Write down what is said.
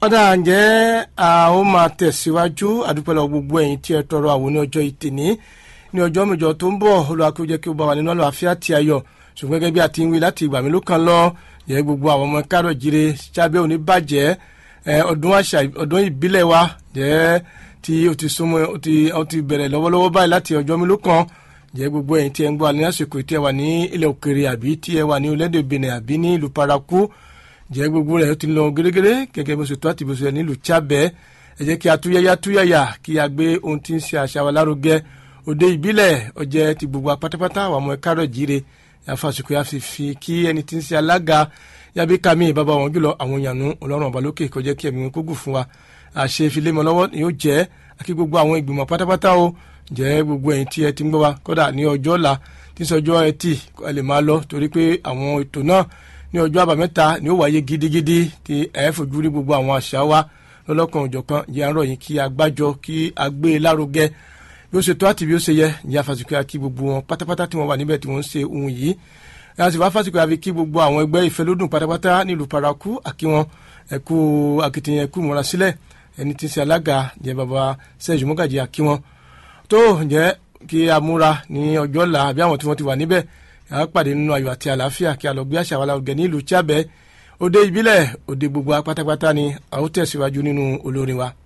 ọ̀dà ǹjẹ́ a ó máa tẹ̀síwájú àdúpẹ́ lọ gbogbo ẹ̀yin tí ẹ tọrọ àwọn ní ọjọ́ ìtìní ní ọjọ́ mẹ́jọ tó ń bọ̀ olùwàkúrò jẹ́ kí ó bá wà nínú àlàáfíà tí a yọ ṣùgbọ́n gẹ́gẹ́ bí a ti ń wí láti ìgbà mélòó kan lọ yẹ gbogbo àwọn ọmọ kárọ̀ jíire sábẹ́ òní bàjẹ́ ọdún àṣà ọdún ìbílẹ̀ wa jẹ́ tí ó ti súnmọ́ ó ti bẹ̀rẹ̀ lọ́wọ́lọ́wọ́ báyìí láti ọjọ́ mélòó kan jẹ́ gbogbo ẹ̀yin tí ẹ ń gbọ́ ní àsìkò tí ẹ wà ní ilẹ̀ òkèrè àbí tí ẹ wà ní orílẹ̀-èdè Benin àbí ní ìlú paraku jẹ́ gbogbo rẹ̀ ó ti lọ gẹ́gẹ́rẹ́ gẹ́gẹ́ bó ṣe tó àti bó ṣe nílùú Chábẹ́ ẹ jẹ́ kí a túyáyá túyáyá kí a gbé ohun tí ń ṣe àṣà wa lárugẹ òde ìbílẹ̀ ọjẹ́ ti gbogbo apátápátá àwọn ọmọ ẹ̀kárọ̀ jíire àfàsìkò yà fi fi kí ẹni tí ń ṣe alága yàbí kàmí bàbá wọn jùlọ àwọn ìyànú ọlọ́run ọba lókè kó jẹ́ kí ẹ̀mí wọn kó gùn fún wa àṣẹ ìfilémọ lọ́wọ́ ni yóò jẹ́ àkí gbogbo àwọn ìgbìmọ̀ pátápátá o jẹ́ gbogbo ẹ̀yin tí ẹ ti ń gbọ́ wa kódà ní ọjọ́ ọ̀la tí ń sọjọ́ ẹtì ẹ lè máa lọ torí pé àwọn ètò náà ní ọjọ́ àbámẹ́ta ni ó wáyé gidigidi tí ẹ fojú rí gbogbo àwọn àṣà wa lọ́lọ́kan òjọ̀kan jẹ́ àárọ̀ yìí kí a gbájọ kí a gbé e lárugẹ bí ó ṣe tó àti bí ó ṣe yẹ ní àfàsìkò àkí gbogbo wọn pátápátá tí wọ́n wà níbẹ̀ tí wọ́n ń ṣe ohun yìí láti wá fásitì àfi kí gbogbo àwọn ẹgbẹ́ ìfẹ́lódùn pátápátá nílùú paraku àkí wọn ẹ̀kú akitiyan ẹ̀kú múra sílẹ̀ ẹni tí ń ṣe alága jẹ́ baba sẹ́yìn mọ́gàjì àkí wọn tó jẹ́ kí a múra ní ọjọ́ ọ̀la àbí àwọn tí wọ́n ti wà níbẹ̀ a pàdé nínú ayọ̀ àti àlàáfíà kí a lọ gbé àṣà wa lárugẹ ní ìlú Chábẹ́ òde ìbílẹ̀ òde gbogbo pátápátá ni a ó tẹ̀síwájú nínú olórin wa.